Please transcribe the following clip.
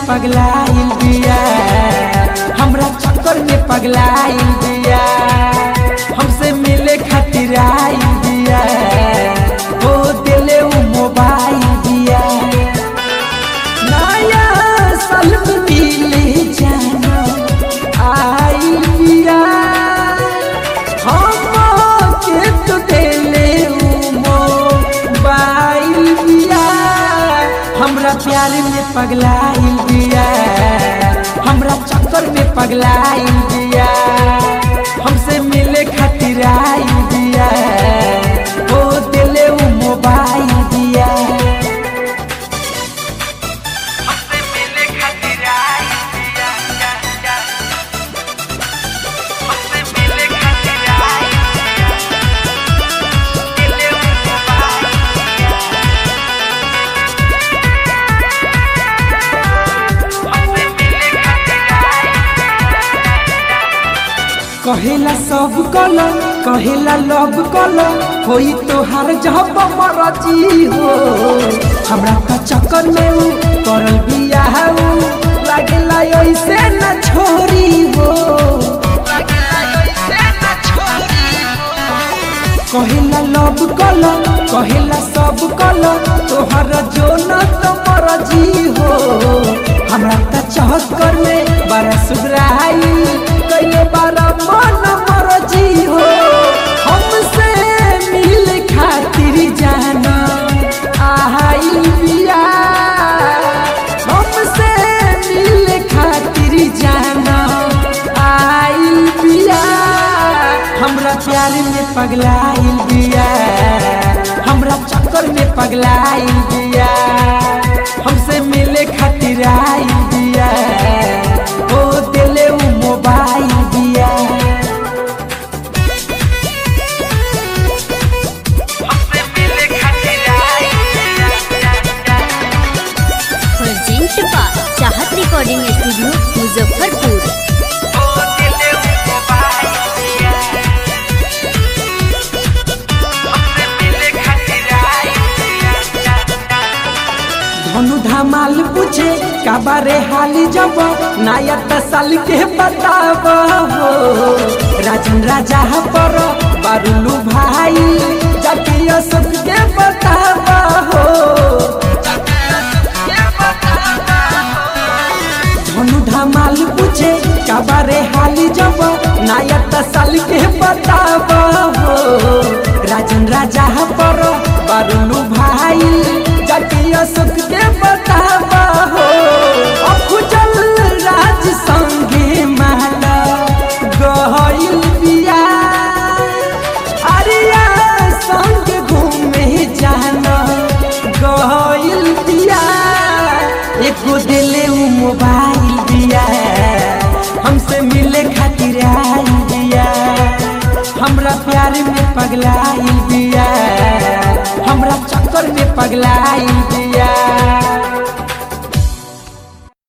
पगलाइल बिया हमरा चक्कर में पगलाइल बिया हमसे मिले खातिर आइल बिया हो दिले उ मोबाइल दिया नया साल में मिले जाना आइल बिया हम के तो दिले उ मोबाइल बिया हमरा प्यार में पगलाइल बिया हमरा चक्कर में पगलाइल बिया हमसे मिले खातिर आइल बिया हो दिले उ मोबाइल दिया हमसे मिले खातिर आई दिया हमसे मिले खातिर आई दिले हमसे मिले खातिर आई कहेला सब कल कहेला लव कल होई तोहार जब मरजी हो हमरा का चक्कर में उ करल बिया उ लागेला ऐसे न छोरी हो कहेला लव कल कहेला सब कल तोहर जो न तो मरजी हो हमरा का चक्कर में बड़ा सुधराई कई बारा मन मरजी हो हमसे मिल खातिर जाना आइल बिया हमसे मिल खातिर जाना आइल बिया हमरा प्यार में पगलाइल बिया हमरा चक्कर में पगलाइल बिया हमसे मिले खातिर आइल बिया हो दिले उ मोबाइल दिया हमसे मिले खातिर आई present by Chahat recording studio Muzaffarpur ओ दिले मोबाइल हमसे मिले खातिर आई धनु धमाल पूछे काबारे हाली जब नया साल के बताब हो राजन राजा पर बारुलू भाई जातीय सुख के बताब हो धनु धमाल पूछे काबारे हाली जब नया साल के बताब हो राजन राजा पर बारुलू भाई जातीय सुख के बताब हो अखुजल राज संगे माला गहिल बिया अरिया संग घूमे जाना गहिल बिया एको दिले उ मोबाइल दिया हमसे मिले खातिर आइल दिया हमरा प्यार में पगलाइल दिया हमरा चक्कर में पगलाइल